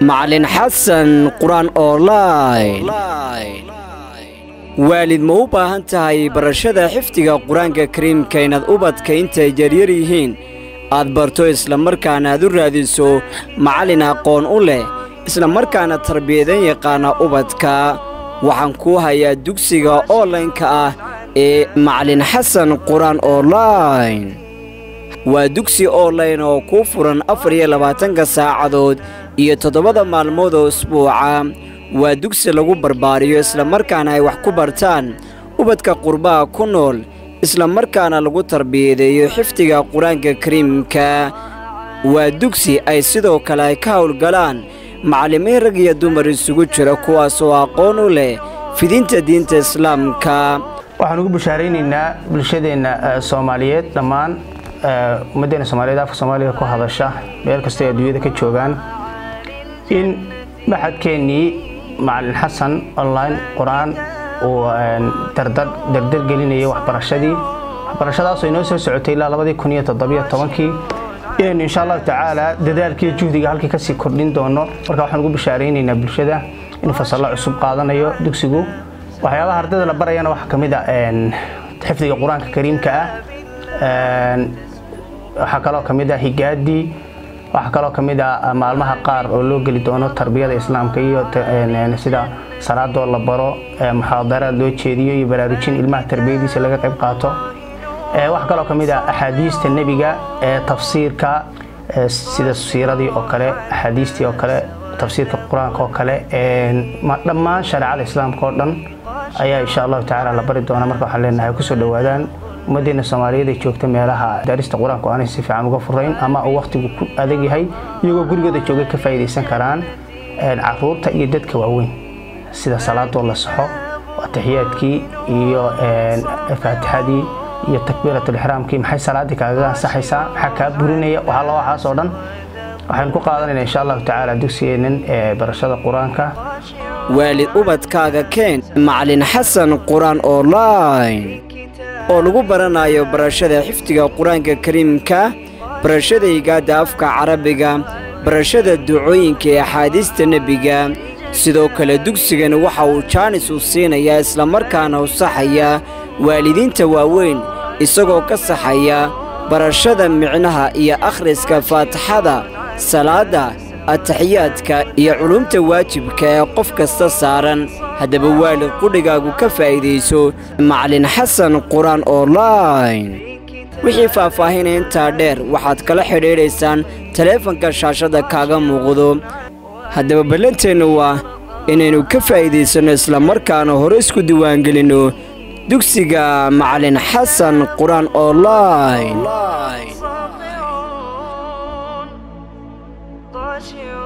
macalin xasan qur-aan online waalid ma u baahan tahay barashada xifdiga qur-aanka kariimka inaad ubadka intay yaryar yihiin aad barto islamarkaana aad u raadiso macallin aqoon u leh islamarkaana tarbiyadan yaqaana ubadka waxaan kuu hayaa dugsiga onlaynka ah ee macalin xasan qur-aan online waa dugsi online oo kuu furan afar iyo labaatanka saacadood iyo toddobada maalmood oo isbuuca waa dugsi lagu barbaariyo islamarkaana ay wax ku bartaan ubadka qurbaha ku nool islamarkaana lagu tarbiyadeeyo xifdiga qur-aanka kariimka waa dugsi ay sidoo kale ay ka howlgalaan macallimiin rag iyo dumar isugu jira kuwaasoo aqoon u leh fidinta diinta islaamka waxaan ugu bashaaraynaynaa bulshadeenna soomaaliyeed dhammaan ummaddeena soomaaliyeed afka soomaaliga ku hadasha meel kastoo ay adduunyada ka joogaan in maxadkeennii macalin xasan online qur-aan uu dardar gelinayay waxbarashadii waxbarashadaasoo inoo soo socotay ilaa labadii kun iyo toddobiyo tobankii inaynu insha allahu tacaala dadaalkiiyo juhdiga halkii kasii kordhin doono marka waxaan ugu bashaaraynaynaa bulshada inuu fasallo cusub qaadanayo dugsigu waxyaabaha ardayda la barayana waxaa ka mid a xifdiga qur-aanka kariimka ah waxaa kaloo ka mid ah higaadii waxaa kaloo ka mid ah maalmaha qaar oo loo geli doono tarbiyada islaamka iyo sida salaadoo la baro muxaadaraad loo jeediyo iyo baraarujin ilmaha tarbiyadiisa laga qayb qaato waxaa kaloo ka mid ah axaadiista nebiga tafsiirka sida siiradii oo kale axaadiistii oo kale tafsiirka qur-aanka oo kale dhammaan shareecada islaamka oo dhan ayaa insha allahu tacaala la bari doona marka waxaan leenahay kusoo dhowaadaan ummaddeena soomaaliyeed ay joogta meelaha daarista qur-aanku aanay si fiican uga furayn ama uu wakhtigu ku adag yahay iyagoo gurigooda jooga ka faa'iidaysan karaan caruurta iyo dadka waaweyn sida salaadoo la saxo ataxiyaadkii iyo faatixadii iyo takbiiratulixraamkii maxay salaaddii kaaga ansaxaysaa maxaa kaa burinaya waxalla waxaas oo dhan waxaynu ku qaadanayna insha allahu tacaala dugsigeennan ee barashada qur-aanka waalid ubadkaaga keen macalin xasan qur-aan online oo lagu baranayo barashada xifdiga qur-aanka kariimka barashada higaadda afka carabiga barashada ducooyinka ee axaadiista nebiga sidoo kale dugsigani waxa uu jaanis u siinayaa islamarkaana u saxaya waalidiinta waaweyn isagoo ka saxaya barashada micnaha iyo akhriska faatixada salaadda ataxiyaadka iyo culumta waajibka ee qof kasta saaran haddaba waalid qudhigaagu ka faa'iidayso macalin xasan qur-aan online wixii faahfaahinaya intaa dheer waxaad kala xidhiidhaysaan taleefanka shaashadda kaaga muuqdo haddaba ballanteennu waa inaynu ka faa'iidaysanno islamarkaana hore isku diiwaangelinno dugsiga macalin xasan qur-aan online Thought you